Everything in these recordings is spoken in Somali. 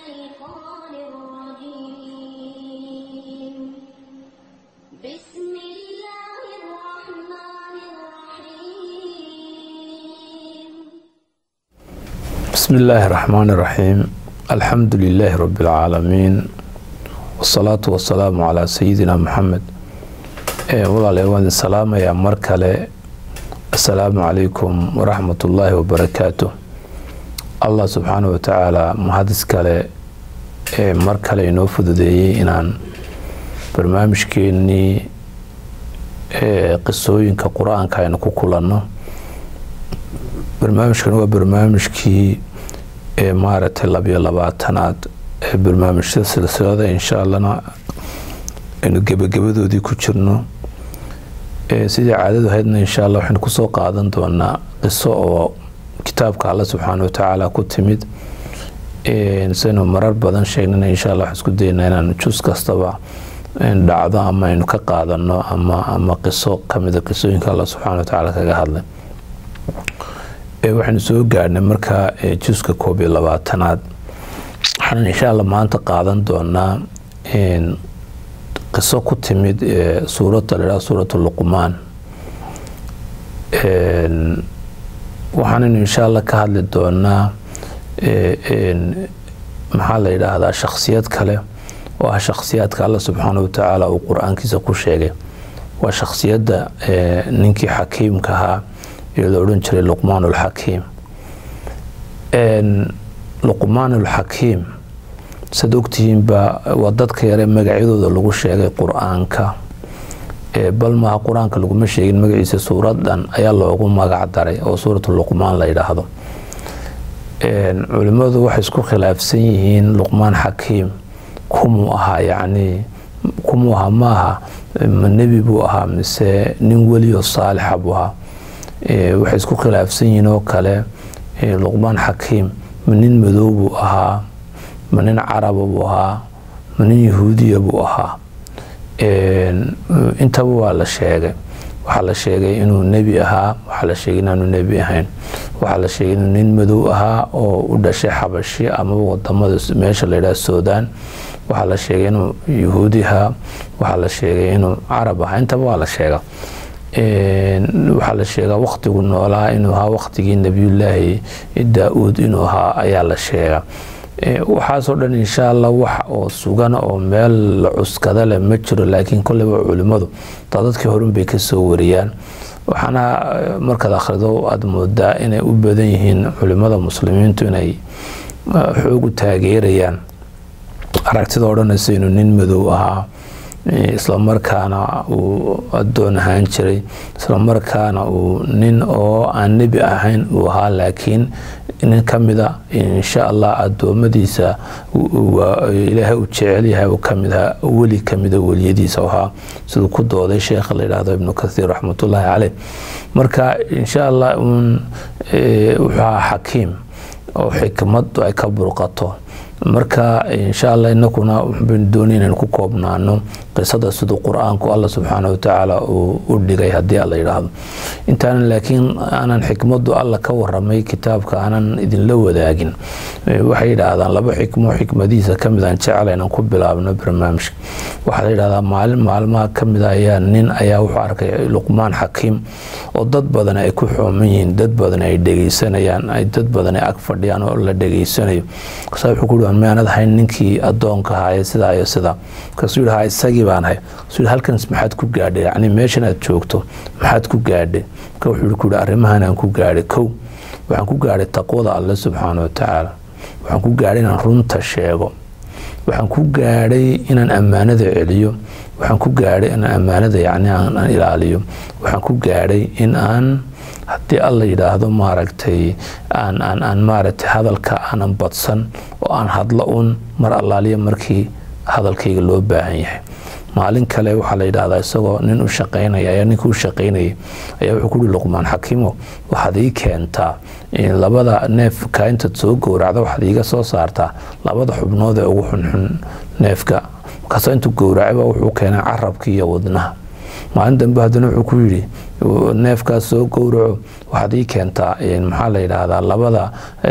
الشيطان الرجيم بسم الله الرحمن الرحيم بسم الله الرحمن الرحيم الحمد لله رب العالمين والصلاة والسلام على سيدنا محمد ee walaalayaal waan idin salaamayaa mar kale assalaamu calaykum waraxmat ullaahi wabarakaatu allah subxaana wa tacaala mahadis kale ee mar kale inoo fududeeyey inaan barnaamijkeenii ee qisooyinka qur-aanka aynu ku kulanno barnaamijkan waa barnaamijkii ee maaragtay labiyo labaatanaad ee barnaamijyada silsilada insha allahna aynu gebagabadoodii ku jirno sidii caadadu ahaydna insha allah waxaynu kusoo qaadan doonaa qiso oo kitaabka alle subxaana watacaala ku timid saynu marar badan sheegnana insha allah waxaan isku daynaa inaanu jus kastaba dhacdo ama aynu ka qaadano ama ama qiso kamida qisooyinka alla subxaana watacaala kaga hadlay waxaynu soo gaadhnay markaa juska koob iyo labaatanaad waxaan insha allah maanta qaadan doonaa qiso ku timid suuradda la idhaha suuratu luqmaan waxaanaynu insha allah ka hadli doonaa maxaa la yidhaahdaa shaksiyad kale oo ah shaksiyaadka alla subxaana watacaala uu qur-aankiisa ku sheegay waa shaksiyadda ninkii xakiimka ahaa ee la odhan jiray luqmaan ulxakiim luqmaan ulxakiim sad ogtihiinba waa dadka yare magacyadooda lagu sheegay qur-aanka bal maaha qur-aanka laguma sheegin magaciisa suuradan ayaa loogu magac daray oo suuratu luqmaan la yidhaahdo culimmadu waxay isku khilaafsan yihiin luqmaan xakiim kumuu ahaa yacnii kumuu ahaa ma aha ma nebi buu ahaa mise nin welioo saalixa buu ahaa waxay isku khilaafsan yihiin oo kale luqmaan xakiim ma nin madow buu ahaa ma nin caraba buu ahaa ma nin yahuudiya buu ahaa intaba waa la sheegay waxaa la sheegay inuu nebi ahaa waxaa la sheegay inaanu nebi ahayn waxaa la sheegay inuu nin madow ahaa oo u dhashay xabashi amaba wadamada meesha la yidhaha suudaan waxaa la sheegay inuu yahuudi ahaa waxaa la sheegay inuu carab ahaa intaba waa la sheega waxaa la sheegaa waktigu noolaa inuu ahaa waktigii nebiyullaahi daa-uud inuu ahaa ayaa la sheega waxaasoo dhan insha allah wax oo sugana oo meel la cuskada leh ma jiro laakiin kolleyba culimmadu dadadkii horun bay kasoo wariyaan waxaana markaad akhrido aada moodaa inay u badan yihiin culimmada muslimiintu inay xoog u taageerayaan aragtida odhanaysa inuu nin madow ahaa islamarkaana uu adoon ahaan jiray islamarkaana uu nin oo aan nebi ahayn uu ahaa laakiin nin kamida insha allah adoomadiisa ilaahay uu jecel yahay uu kamid ahaa weli kamida weliyadiisa ahaa siduu ku dooday sheekha la yidhaahdo ibnu kathiir raxmatullaahi caleyh marka insha allah uun wuxuu ahaa xakiim oo xikmadu ay ka burqato marka insha allah inakuna waxbaynu doonay inaynu ku koobnaano qisada siduu qur-aanku alla subxaana watacaala uu u dhigay haddii alla yidhaahdo intaanan laakiin aanan xikmadu alla ka waramay kitaabka aanan idinla wadaagin waxay yidhaahdaan laba xikmo xikmadihiisa kamid aan jecla inaan ku bilaabno barnaamijka waxaa la yidhahdaa maalin maalmaha kamid ayaa nin ayaa wuxuu arkay luqmaan xakiim oo dad badan ay ku xooman yihiin dad badan ay dhegeysanayaan ay dad badan ay ag fadhiyaan oo la dhegeysanayo markaasa wuxuu ku yihi miyaanad ahayn ninkii adoonka ahaaye sidaa iyo sidaa markaasuu yihi ha isagii baan ahay markaasuu yihi halkan maxaad ku gaadhay yacni meeshan aad joogto maxaad ku gaadhay marka wuxuu yihi ku yihi arrimahan aan ku gaadhay kow waxaan ku gaadhay taqwada alle subxaana watacaala waxaan ku gaadhay inaan runta sheego waxaan ku gaadhay inaan ammaanada celiyo waxaan ku gaadhay inaan ammaanada yacni aan ilaaliyo waxaan ku gaadhay in aan haddii alla yidhaahdo maaragtay aan aan aan maaragtay hadalka aanan badsan oo aan hadlo un mar allaaliya markii hadalkayga loo baahan yahay maalin kale waxaa la yidhaahdaa isagoo nin u shaqaynaya ayaa ninka u shaqaynayay ayaa wuxuu kuhi luqmaan xakiimo waxaad ii keentaa labada neefka intaad soo gowracda waxaad iiga soo saartaa labada xubnood ee ugu xunxun neefka markaas intuu gowracayba wuxuu keenay carabka iyo wadnaha maalin dambe haddana wuxuu ku yidhi neefkaas soo gowraco waxaad ii keentaa maxaa la yidhaahdaa labada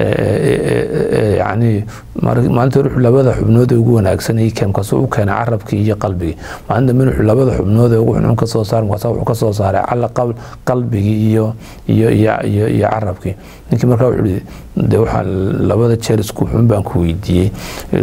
yani maalinta hore wuxuu labada xubnood ee ugu wanaagsan ii keen markaasuu u keenay carabkii iyo qalbigii maalin dambe wuxuu labada xubnood ee ugu xunxun ka soo saaray markaasa wuxuu ka soo saaray cala qalbigii iyo iyo iyo iyo iyo carabkii ninkii markaa wuxuu yihi de waxaa labada jeer isku xun baan ku weydiiyey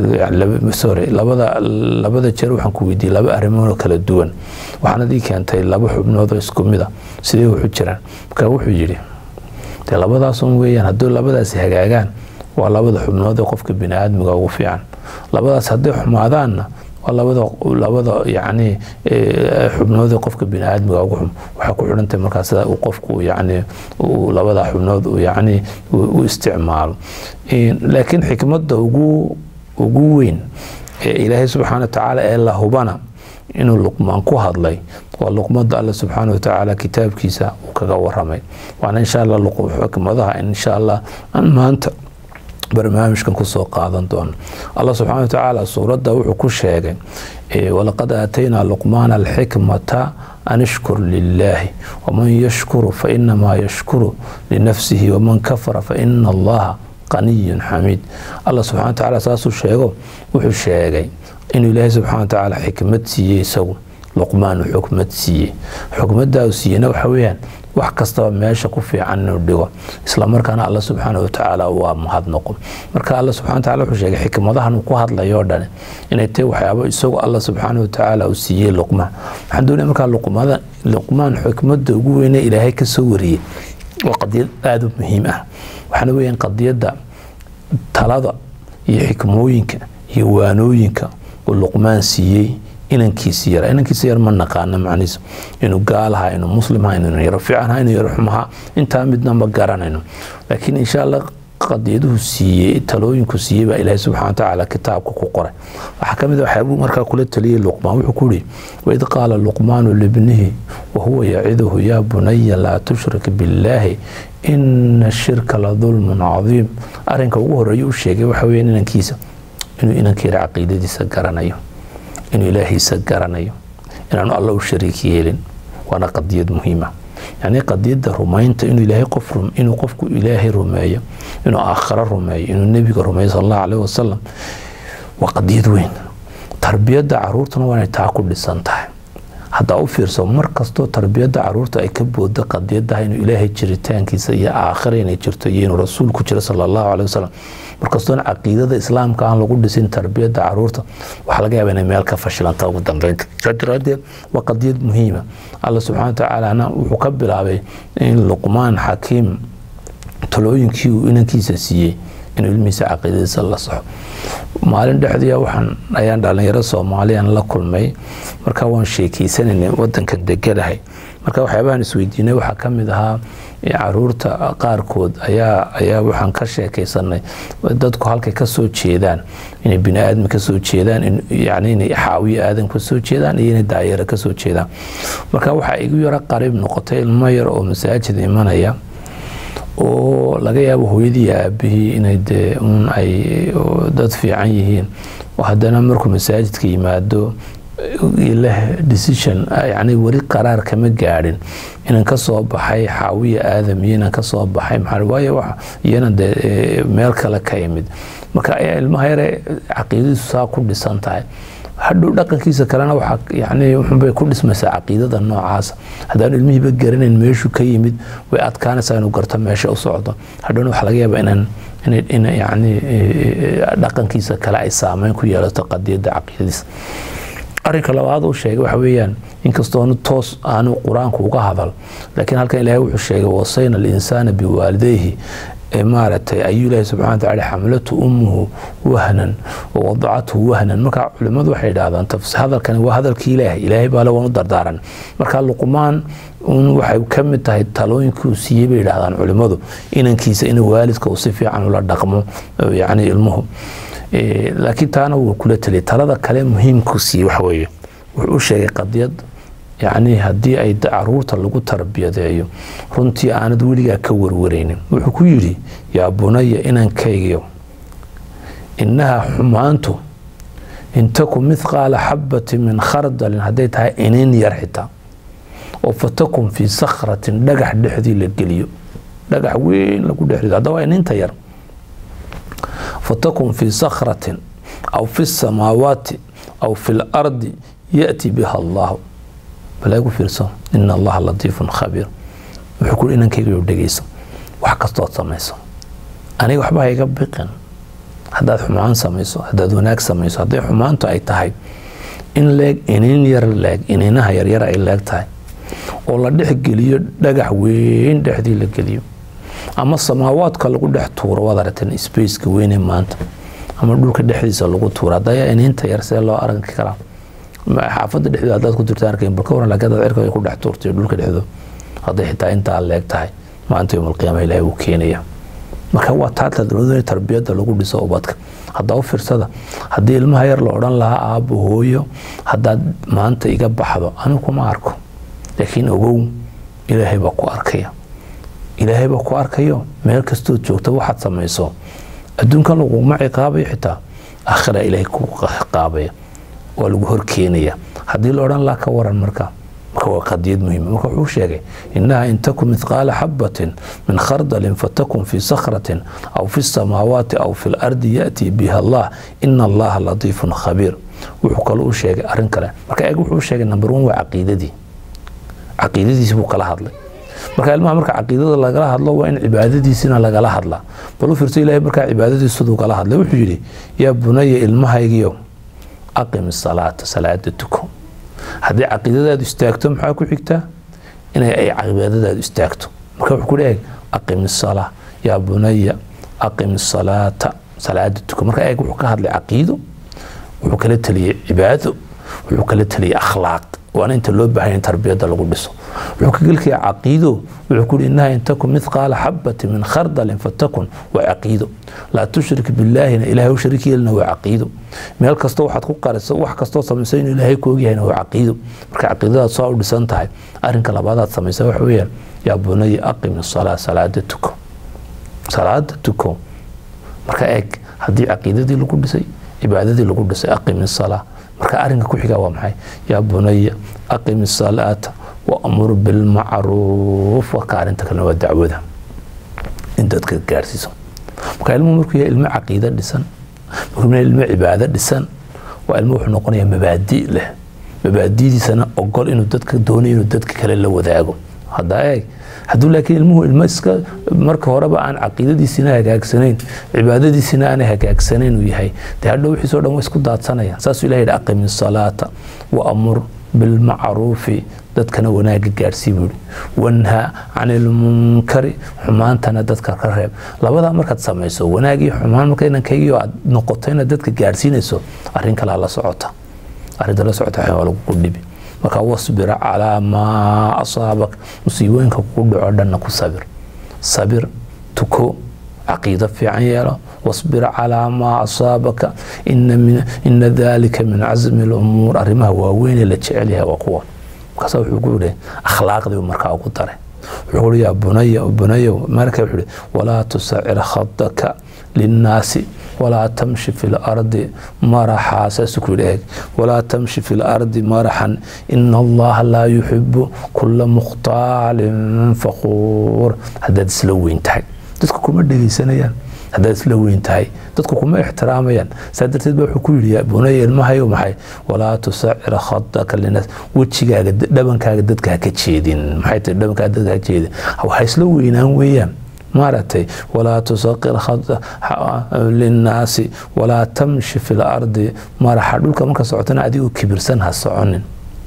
sorry labada labada jeer waxaan ku weydiiyey laba arrimood oo kala duwan waxaanad ii keentay laba xubnood oo isku mid a sidee wuxu jiraan marka wuxuu yidhi dee labadaasun weeyaan hadduu labadaasi hagaagaan waa labada xubnood ee qofka bini aadmiga ugu fiican labadaas hadday xumaadaanna waa labada labada yacni xubnood ee qofka bini aadmiga ugu xum waxay ku xidhantahay markaa sida uu qofku yacni labada xubnood uu yacni u isticmaalo laakiin xikmadda ugu ugu weyn ee ilaahay subxaana wa tacaala ee la hubana inuu luqmaan ku hadlay waa luqmada alle subxaana wa tacaala kitaabkiisa uu kaga waramay waana insha allah xikmadaha insha allah aan maanta barnaamijkan kusoo qaadan doono allah subxaana wa tacaala suuradda wuxuu ku sheegay walaqad aataynaa luqmaana alxikmata an ishkur lilaahi waman yashkuru fainamaa yashkuru linafsihi waman kafara faina allaha qaniyun xamiid allah subxana wa tacaala saasuu sheego wuxuu sheegay inuu ilaahay subxana wa tacaala xikmad siiyey isagu luqmaan uu xukmad siiyey xukmaddaa uu siiyeyna waxa weeyaan wax kastaba meesha ku fiican inuu dhigo islamarkaana alla subxaana wa tacaala waa mahadnaqo marka alla subxana wa tacala wuxuu sheegay xikmadahan uu ku hadlayo o dhani inay tahay waxyaabo isagu alla subxaana wa tacaala uu siiyey luqmaan waxaan doonaya markaa luqmada luqmaan xikmadda ugu weyne ilaahay ka soo wariyey waa qadiyad aada u muhiim ah waxaana weeyaan qadiyadda talada iyo xikmooyinka iyo waanooyinka uu luqmaan siiyey inankiisi yar inankiisi yar ma naqaano macnihiisa inuu gaalaha inuu muslimha inuu yaro fiicanha inuu yaro xumaha intaa midna ma garanayno laakiin insha allah qadiyaduhu siiyey talooyinku siiyey baa ilaahay subxana wa tacaala kitaabka ku qoray waxaa ka mid a waxyaabuu markaa kula taliyey luqmaan wuxuu ku yihi waid qaala luqmaanu libnihi wahuwa yaciduhu yaa bunaya laa tushrik billaahi ina shirka la dulmun cadiim arrinka ugu horeeya u sheegay waxa weya inankiisa inuu inankeera caqiidadiisa garanayo inuu ilaahiisa garanayo inaanu alla u shariik yeelin waana qadiyad muhiima yacni qadiyadda rumaynta inuu ilaahay qof inuu qofku ilaahay rumeeyo inuu aakhiro rumeeyo inuu nebiga rumeeyo sal allahu caleyhi wasalam waa qadiyad weyn tarbiyadda caruurtuna waa inay taa ku dhisan tahay haddaa u fiirso mar kastoo tarbiyadda caruurta ay ka booda qadiyadaha inuu ilaahay jiritaankiisa iyo aakhira inay jirto iyo inuu rasuulku jiro sala allahu caleyhi wasalam markastoona caqiidada islaamka aan lagu dhisin tarbiyadda caruurta waxaa laga yaaba inay meel ka fashilanta ugu dambeynta saa daraadeed waa qadiyad muhiima alla subxana wa tacaalana wuxuu ka bilaabay in luqmaan xakiim talooyinkii uu inankiisa siiyey inuu ilmihiisa caqiidadiisa la saxo maalin dhexdiia waxaan ayaan dhalinyaro soomaaliyan la kulmay marka waan sheekeysananay wadankan deganahay marka waxyaabahan isweydiinay waxaa ka mid ahaa caruurta qaarkood ayaa ayaa waxaan ka sheekaysanay dadku halkay kasoo jeedaan inay bini aadam kasoo jeedaan yani inay xaawiye aadam kasoo jeedaan iyo inay daayaro kasoo jeedaan marka waxaa igu yaro qariib noqotay ilmo yar oo masaajid imanaya oo laga yaabo hooyadii aabihii inay dee un ay dad fiican yihiin oo haddana markuu masaajidka yimaado leh decision yani weli qaraar kama gaadhin inan ka soo baxay xaawiya aadam iyo inan ka soo baxay maxaa waayo iyana dee meel kale ka imid marka ilmaha yare caqiidadiisu saa ku dhisan tahay hadhow dhaqankiisa kalena waxaa yani wuxunbay ku dhismaysaa caqiidada noocaasa haddaanu ilmihiiba garanayn meeshuu ka yimid way adkaanaysaa inuu garto meesha u socdo hadhowna waxaa laga yaabaa inaan in yani dhaqankiisa kale ay saameyn ku yeelato qadiyadda caqiidadiisa arrinka labaad uu sheegay waxa weeyaan inkastoonu toos aanu qur-aanku uga hadal laakiin halkan ilaahay wuxuu sheegay wasayna alinsaana biwaalidayhi maaragtay ayuu ilaahi subxana wa tacala xamlatu ummuhu wahnan wawadacathu wahnan marka culimmadu waxay idhahdaan hadalkani waa hadalkii ilaahay ilaahay baale waan u dardaaran marka luqmaan un waxay ka mid tahay talooyinkii uu siiyey bay idhahdaan culimmadu inankiisa in waalidka uu si fiican ula dhaqmo yani ilmuhu laakiin taana wuu kula teliyay talada kale muhiimku siiyey waxa weeye wuxuu u sheegay qadiyad yacni haddii ay caruurta lagu tarbiyadeeyo runtii aanad weligaa ka warwaraynin wuxuu ku yidhi yaa bunaya inankaygiyo innaha xumaantu in taku mithqaala xabati min khardalin hadday tahay inin yar xitaa oo fatakun fii sakratin dhagax dhexdii la geliyo dhagax weyn lagu dhexrido haddaba ininta yar fatakun fii sakratin aw fi samaawaati aw fi lardi yaأti biha allahu balaagu fiirso ina allaha latiifun khabiir wuxuu kuri inankayga dhegeyso wax kastood samayso aniga waxba hayga biqin haddaad xumaan samayso haddaad wanaag samayso hadday xumaantu ay tahay in leeg iniin yar leeg iniinaha yaryar ay leeg tahay oo la dhex geliyo dhagax weyn dhexdii la geliyo ama samaawaadka lagu dhex tuuro waad aragteen spaceka weyne maanta ama dhulka dhexdiisa lagu tuuro hadaya iniinta yar see loo arki karaa xaafada dhexdooda haddaad ku jirta arkayn balka waran laakiin hadaad cirka ku dhex tuurtay dhulka dhexdooda hadday xitaa intaa leeg tahay maanta yowm alqiyaama ilaahay wuu keenaya marka waa taata dowladda tarbiyadda lagu dhiso ubadka haddaa u fiirsada haddii ilmaha yar la odhan lahaa aabbo hooyo haddaad maanta iga baxdo anigu kuma arko laakiin ogow ilaahay baa ku arkaya ilaahay baa ku arkayo meel kastood joogta waxaad samayso adduunkan laguma ciqaabayo xitaa aakhira ilaahay ku ciqaabaya waa lagu horkeenaya haddii la odhan laha ka waran marka marka waa qadiyad muhiima marka wuxuu sheegay inaha in takun mithqaala xabatin min khardalin fatakun fii sakratin aw fi samaawaati aw fi lardi yaأtii biha allah ina allaha latiifun khabiir wuxuu kale u sheegay arin kale marka eeg wuxuu sheegay number one waa caqiidadii caqiidadiisi buu kala hadlay marka ilmaha marka caqiidada lagala hadlo waa in cibaadadiisina lagala hadlaa bal u fiirso ilahay markaa cibaadadiisiduu kala hadlay wuxuu yidhi yaa bunaya ilmahaygiyo aqim salaata salaada tuko haddii caqiidadaadu istaagto maxaa ku xigtaa inay ay cibaadadaadu istaagto marka wuxuu ku leeyahay aqim salaa yaa bunaya aqim salaata salaada tuko marka eeg wuxuu ka hadlay caqiido wuxuu kala teliyey cibaado wuxuu kala teliyey akhlaaq waana inta loo baahan in tarbiyadda lagu dhiso wuxuu ka gelkaya caqiido wuxuu ku yihi inaha in takun mithqaala xabati min khardalin fatakun waa caqiido laa tushrik billaahina ilahay u shariik yeelina waa caqiido meel kastoo waxaad ku qariso wax kastoo samayso inuu ilaahay ku ogyahayna waa caqiido marka caqiidadaad soo u dhisan tahay arrinka labaadaad samaysa waxa weeyaan yaa bunaya aqim salaa salaada tuko salaada tuko marka eeg haddii caqiidadii lagu dhisay cibaadadii lagu dhisay aqim salaa marka arinka ku xiga waa maxay yaa bunaya aqim salaata waamur bilmacruuf waka arinta kalena waa dacwada in dadka gaarsiiso marka ilmuhu markuu yahay ilmo caqiida dhisan markuu yahay ilmo cibaado dhisan waa ilmo wuxuu noqonayaa mabaadi leh mabaadidiisana ogol inuu dadka doonayo inuu dadka kale la wadaago haddaa eeg hadduu laakiin ilmuhu ilmo iska marka horeba aan caqiidadiisina hagaagsanayn cibaadadiisina aanay hagaagsanayn uu yahay dee hadhow wixiisoo dhan waa isku daadsanayaan saasuu ilaha yidhi aqimi salaata wa amur bilmacruufi dadkana wanaaga gaarsii buu yihi wanha can ilmunkari xumaantana dadka ka reeb labadaa markaad samayso wanaagii xumaan marka inankaygiio aad noqoto inaad dadka gaarsiinayso arrin kalaa la socota arrinta la socota waa lagu dhibi marka wasbir calaa maa asaabak musiibooyinka kugu dhaco dhanna ku sabir sabir tuko caqiido fiican yeelo wasbir calaa maa asaabaka ina dalika min casmi lumuur arrimaha waaweynee la jecel yahay waa kuwa markaasa wuxuu ku yihi akhlaaqdii markaa ugu daray wuxuu ui yaa bunaya bunayow marka wuxuu ihi walaa tusacir khadaka linnaasi walaa tamshi fi lardi maraxa saasuu ku yidhi eeg walaa tamshi fi lardi maraxan ina allaha laa yuxibu kula mukhtaalin faquur haddaad isla weyn tahay dadku kuma dhegaysanayaan haddaad isla weyn tahay dadku kuma ixtiraamayaan saa darteed ba wuxuu ku yidhi bunaya ilmahayo maxay walaa tusacir khadaka linaas wejigaaga dhabankaaga dadka haka jeedin maxay tahay dhabankaaga dadka ha jeedin waxa isla weynaan weeyaan maaragtay walaa tusaqir linnaasi walaa tamshi fi lardi maraxa dhulka marka socotana adigoo kibirsan ha soconin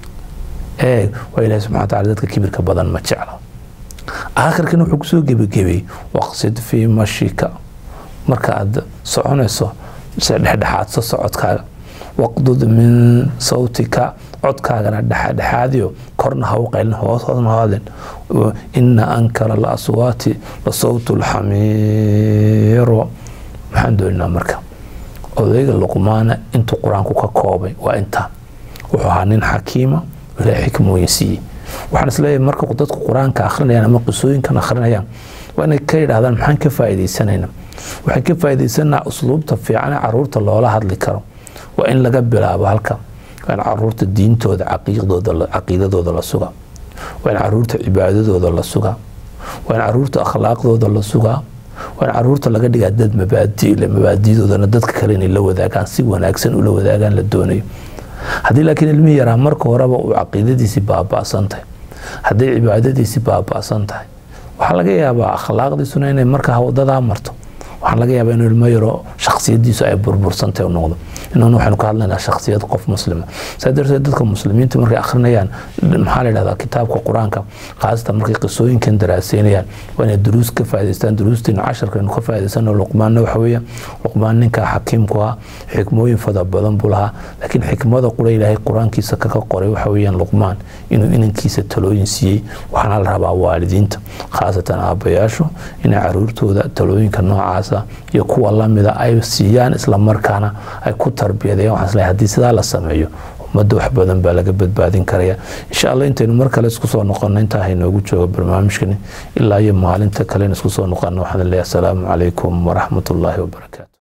eeg waa ilahi subxana wataala dadka kibirka badan ma jeclo aakhirkana wuxuu kusoo gebagebay waqsid fii mashika marka aad soconayso se dhexdhexaadso socodkaaga waqdud min sawtika codkaagana dhexdhexaadiyo korna ha u qaylin hoos hoosna hoodin ina ankara alaswaati la sawtu lxamiiro maxaan dooninaa marka odayga luqmaana intuu qur-aanku ka koobay waa intaa wuxuu ahaa nin xakiima ilahay xikmooyin siiyey waxaan isleeyahay marka dadku qur-aanka akhrinayaan ama qisooyinkan akhrinayaan waa inay ka yidhahdaan maxaan ka faa'iidaysanayna waxaan ka faa'iidaysanaa usluubta fiican ee caruurta loola hadli karo waa in laga bilaabo halka waa in caruurta diintooda caqiidadooda la suga waa in caruurta cibaadadooda la sugaa waa in caruurta akhlaaqdooda la sugaa waa in caruurta laga dhigaa dad mabaadile mabaadidoodana dadka kale inay la wadaagaan si wanaagsan ula wadaagaan la doonayo haddii laakiin ilmihii yaraa marka horeba uu caqiidadiisii baaba'san tahay hadday cibaadadiisii baaba'san tahay waxaa laga yaabaa akhlaaqdiisuna inay markaa wadadaa marto waxaa laga yaabaa inuu ilmo yaro shaksiyadiisu ay burbursantay u noqdo inuuna waxaynu ka hadlaynaa shaksiyad qof muslima saa darteed dadka muslimiinta markay akhrinayaan maxaa la yidhahdaa kitaabka qur-aanka khaasatan markay qisooyinkan daraaseynayaan waa inay duruus ka faa'idaystaan duruustiina casharkaynu ka faa'idaysano luqmaanna waxa weeye luqmaan ninka xakiimku ah xikmooyin fada badan buu lahaa laakiin xikmada qura ilaahay qur-aankiisa kaga qoray waxa weeyaan luqmaan inuu inankiisa talooyin siiyey waxaana la rabaa waalidiinta khaasatan aabbayaashu inay caruurtooda talooyinka noocaasa iyo kuwa lamida ay siiyaan islamarkaana ay ku tarbiyadayaan waxaan isleeyahay haddii sidaa la sameeyo ummadda wax badan baa laga badbaadin karaya insha allah intaynu mar kale isku soo noqono intaa haynoogu joogo barnaamijkani ilaa iyo maalinta kalena isku soo noqono waxaan leeyahay asalaamu calaykum waraxmat ullaahi wabarakaatu